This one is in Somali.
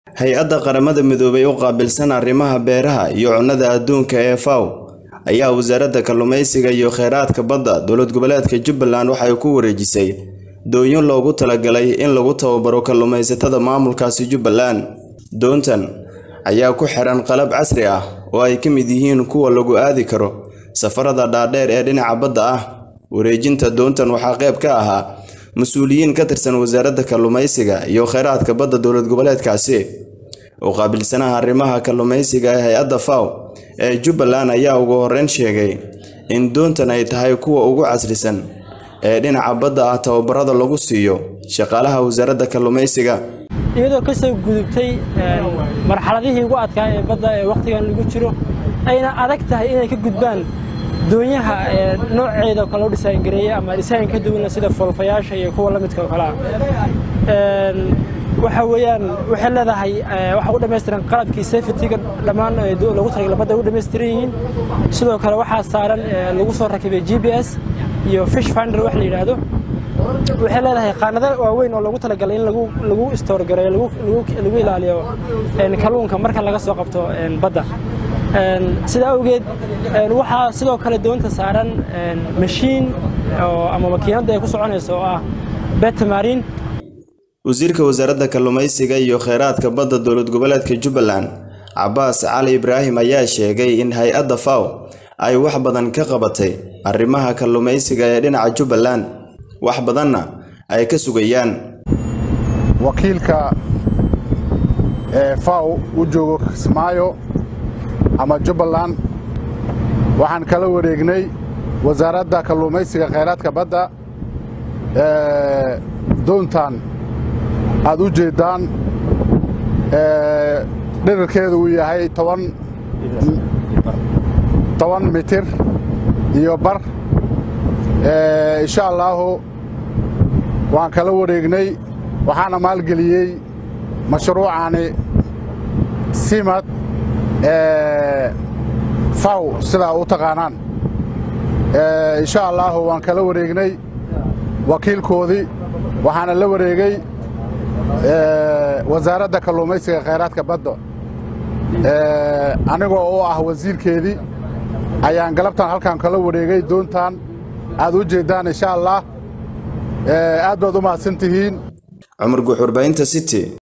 hay-adda qaramada midoobay u qaabilsan arrimaha beeraha iyo cunnada adduunka ee faw ayaa wasaaradda kalluumaysiga iyo kheyraadka badda dowlad goboleedka jubbaland waxay ku wareejisay doonyo loogu talagalay in lagu tababaro kalluumaysatada maamulkaasi jubbaland doontan ayaa ku xiran qalab casri ah oo ay ka mid yihiin kuwa lagu aadi karo safarada dhaadheer ee dhinaca badda ah wareejinta doontan waxaa qayb ka ahaa mas-uuliyiin ka tirsan wasaaradda kalluumaysiga iyo kheyraadka badda dowlad goboleedkaasi u qaabilsanaha arrimaha kalluumaysiga ee hay-adda faw ee jubbaland ayaa ugu horreyn sheegay in doontan ay tahay kuwa ugu casrisan ee dhinaca badda ah tababarada lagu siiyo shaqaalaha wasaaradda kalluumaysiga iyadoo ka soo gudubtay marxaladihii ugu adkaa ee badda ee wakhtigan lagu jiro ayna adag tahay inay ka gudbaan doonyaha nooceeda oo kale u dhisaangareeyey ama dhisaan ka duwana sida foolfayaasha iyo kuwa la midka oo kale ah waxa weeyaan waxay leedahay waxa u dhammaystiran qalabkii safetyga dhammaan lagu talagalay badda u dhammaystiran yihiin sidoo kale waxaa saaran lagu soo rakibay g b s iyo fish finder wax la yidhaahdo waxay leedahay qaanado waaweyn oo lagu talagalay in lagu lagu istoorgareeyo lagu ilaaliyo kalluunka marka laga soo qabto badda sidaa awgeed waxaa sidoo kale doonta saaran mashiin ama makiinadda ay ku soconayso oo ah betamarin wasiirka wasaaradda kalluumaysiga iyo kheyraadka badda dowlad goboleedka jubbaland cabaas cali ibraahim ayaa sheegay in hay-adda faw ay wax badan ka qabatay arrimaha kalluumaysiga ee dhinaca jubbaland wax badanna ay ka sugayaan wakiilka ee faw u joogo kismaayo ama jubbaland waxaan kala wareegnay wasaaradda kalluumaysiga kheyraadka badda doontan aad u jeeddaan dhirarkeedu uu yahay toban mitir iyo bar insha allaahu waan kala wareegnay waxaana maalgeliyey mashruucani simad faw sidaa u taqaanaan insha allaahu waan kala wareegnay wakiilkoodii waxaana la wareegay wasaaradda kalluumaysiga kheyraadka badda anigoo u ah wasiirkeedii ayaan galabtan halkan kala wareegay doontan aad u jeeddaan insha allah aad baad u mahadsan tihiin cumar guuxurbaynta city